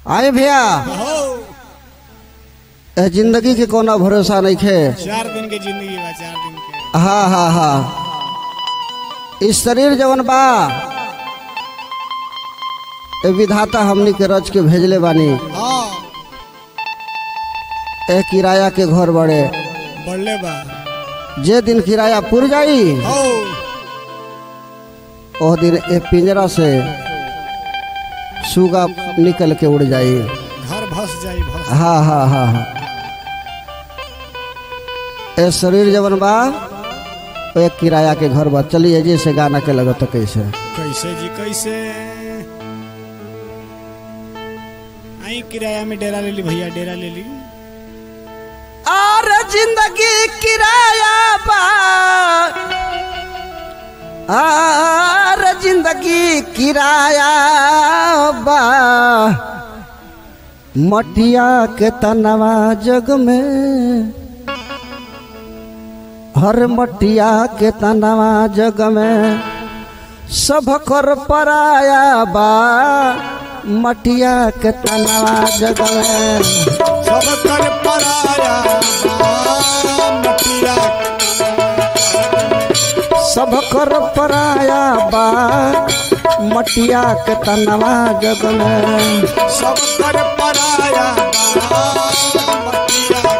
आए भैया हो ए जिंदगी के कोनो भरोसा नहीं खे चार दिन के जिंदगी बा चार दिन के हाँ हाँ हाँ इस शरीर जवन बा ए विधाता हमनी के रच के भेजले बानी हाँ ए किराया के घर बड़े बढ़ले बा जे दिन किराया पुर जाई हो ओह दिन ए पिंजरा से सुगा निकल के उड़ जाई घर भस जाई भस हाँ हाँ हाँ हाँ ए शरीर जवन बा ओ एक किराया के घर बा चलिए जी से गाना के लगत कैसे कैसे जी कैसे आई किराया में डेरा ले ली भैया डेरा ले ली और जिंदगी किराया बा और जिंदगी किराया बा मटिया के तनवा जग में हर मटिया के तनवा जग में सब कर पराया बा मटिया के तनवा जग में सब कर पराया बा, मटिया सब कर पराया बा मटिया के तनवा जग में सब कर पराया बा, मटिया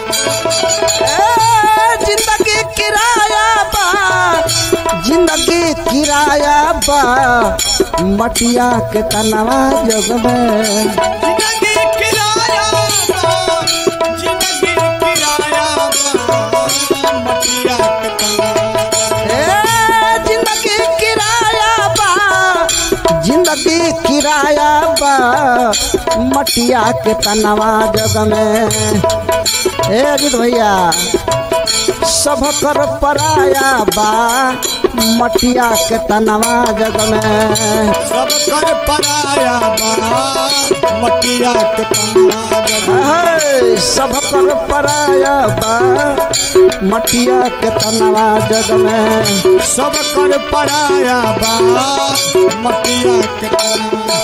ए, जिंदगी किराया बा जिंदगी किराया बा मटिया के तनवा जग में जिंदगी किराया बा, जिंदगी किराया बा, मटिया के तनवा ए, जिंदगी किराया बा जिंदगी किराया बा मटिया के तनवा जग में ए अजित भैया सब कर पराया बा मटिया के तनवा जग में सब कर पराया बा मटिया के तनवा जग है, सब कर पराया बा मटिया के तनवा जग में सब कर पराया बा मटिया के तनवा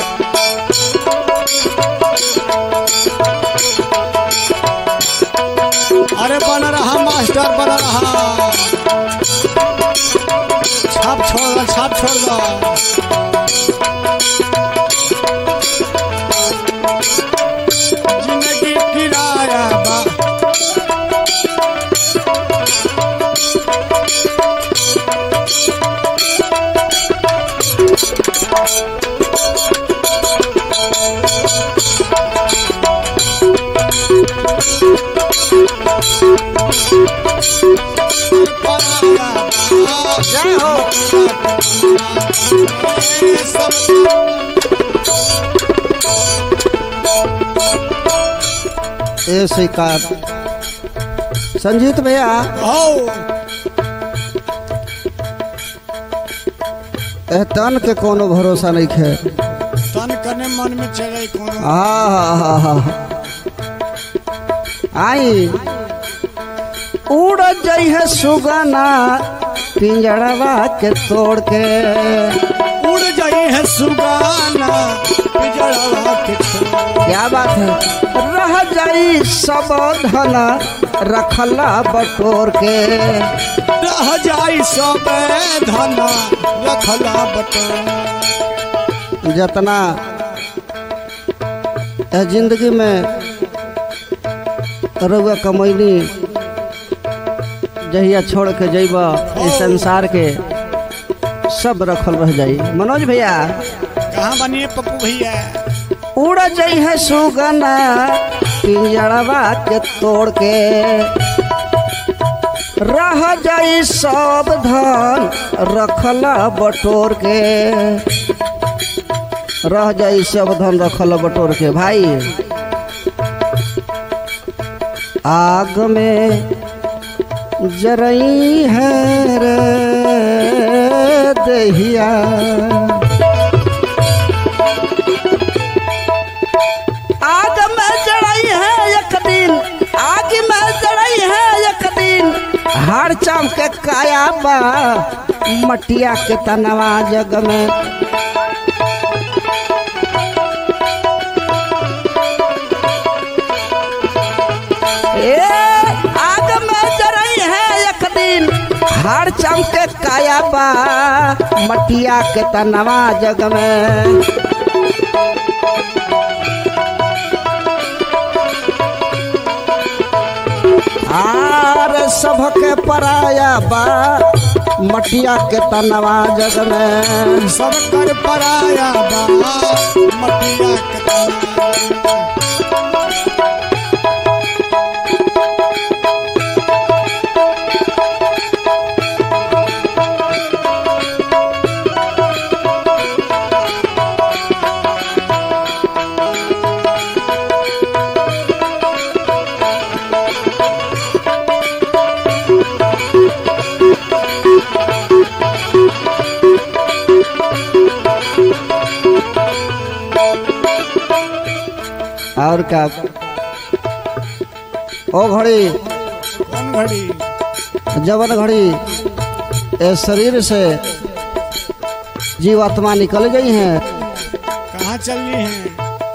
अरे बन रहा मास्टर बन रहा छाप छोड़ दो छाप छोड़ दो जिंदगी किराया बा पराया बा जय हो ए स्वीकार संजीत भैया ए तन के कोनो भरोसा नहीं खे तन कने मन में चले कोनो हाँ हाँ हाँ हाँ आई उड़ जई है सुगना पिंजड़वा के तोड़ के उड़ जाई है सुगाना पिजड़वा के छोड़ क्या बात है रह जाई सब धन रखला बटोर के रह जाई सब धन रखला बटोर जितना ए जिंदगी में रउआ कमैनी जहिया छोड़ के जइब इस संसार के सब रखल रह जाई मनोज भैया कहाँ बनिए पप्पू भैया उड़ जई है सुगना पिंजड़वा के तोड़ के रह जाई सब धन रखला बटोर के रह जाई सब धन रखला बटोर के भाई आग में जरई है रे दहिया आग में जड़ई है एक दिन आग में जड़ई है एक दिन हार चाम के काया बा मटिया के तनवा जग में हार चाम के काया बा मटिया के तनवा जग में आर सबके पराया बा मटिया के तनवा जग में सब कर पराया बा मटिया के तनवा और क्या ओ घड़ी कौन घड़ी जवन घड़ी ए शरीर से जीवात्मा निकल गई हैं कहाँ चलनी है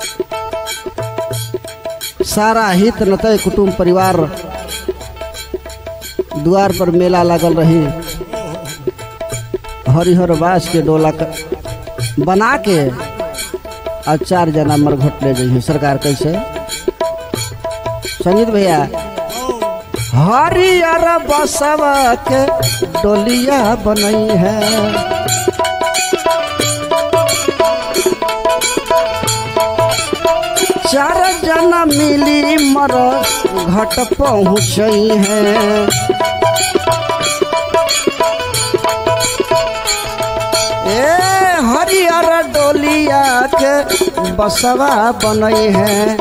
सारा हित नतय कुटुंब परिवार द्वार पर मेला लागल रही हरिहर बास के डोला क- बना के और चार जना मरघट ले गई सरकार कैसे संगीत भैया हरियर बसवा के डोलिया बनई है चार जना मिली मर घट पहुँच है ए हरियर डोलिया के बसवा बनई है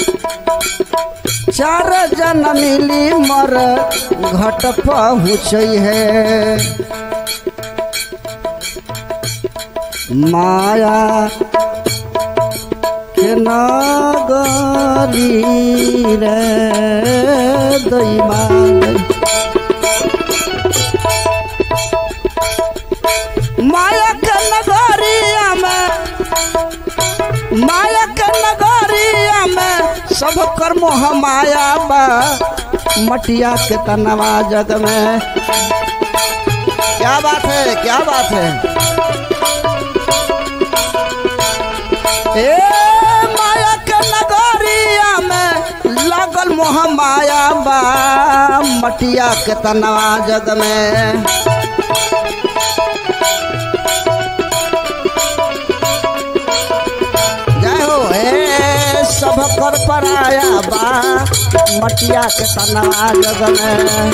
चार जन मिली मर घट पहुँच है माया के नगरी रे दैमा माया के नगरिया में माया के नगरिया में सब कर मोह माया बा मटिया के तनवा जग में क्या बात है क्या बात है ए माया के नगरिया में लागल मोह माया बा मटिया के तनवा जग में जय हो हे सब कर पराया बा मटिया के तनवा जग में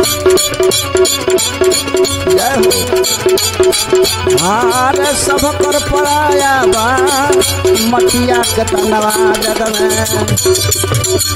जय हो हार सब कर पराया बा मटिया के तनवा जग में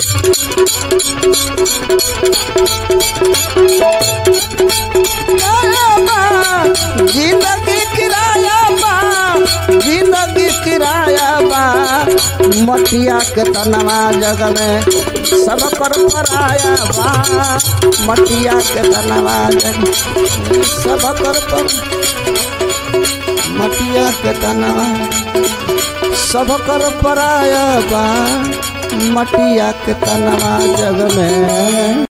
जिंदगी किराया बा जिंदगी किराया बा मटिया के तनवा जग में सब कर पराया बा मटिया के तनवा जग में सब कर पर मटिया के तनवा सब कर पराया बा मटिया के तनवा जग में